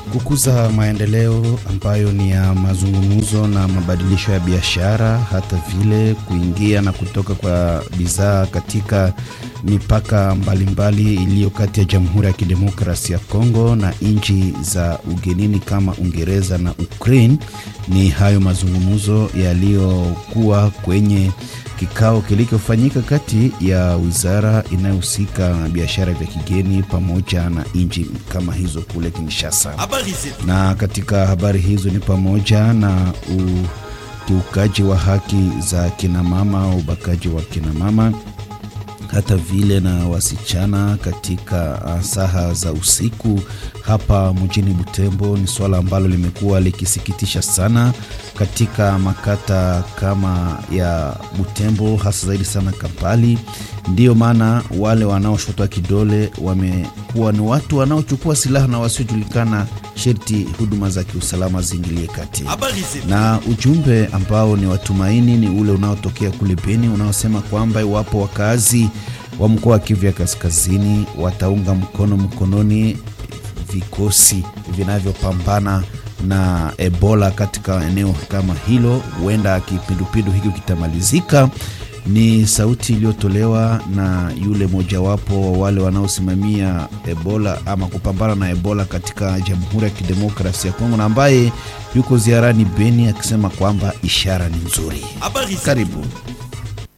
kukuza maendeleo ambayo ni ya mazungumzo na mabadilisho ya biashara, hata vile kuingia na kutoka kwa bidhaa katika mipaka mbalimbali iliyo kati ya Jamhuri ya Kidemokrasia ya Kongo na nchi za ugenini kama Uingereza na Ukraine. Ni hayo mazungumzo yaliyokuwa kwenye kikao kilichofanyika kati ya wizara inayohusika na biashara vya kigeni pamoja na nchi kama hizo kule Kinshasa. Na katika habari hizo ni pamoja na ukiukaji wa haki za kinamama au ubakaji wa kinamama hata vile na wasichana katika saha za usiku hapa mjini Butembo ni suala ambalo limekuwa likisikitisha sana katika makata kama ya Butembo, hasa zaidi sana Kampali. Ndiyo maana wale wanaoshotwa kidole wamekuwa ni watu wanaochukua silaha na wasiojulikana, sherti huduma za kiusalama ziingilie kati. Na ujumbe ambao ni watumaini ni ule unaotokea kule Beni unaosema kwamba iwapo wakazi wa mkoa wa Kivu ya Kaskazini wataunga mkono mkononi vikosi vinavyopambana na Ebola katika eneo kama hilo, huenda kipindupindu hiki kitamalizika. Ni sauti iliyotolewa na yule mojawapo wa wale wanaosimamia Ebola ama kupambana na Ebola katika Jamhuri ya Kidemokrasia ya Kongo na ambaye yuko ziarani Beni akisema kwamba ishara ni nzuri. Karibu.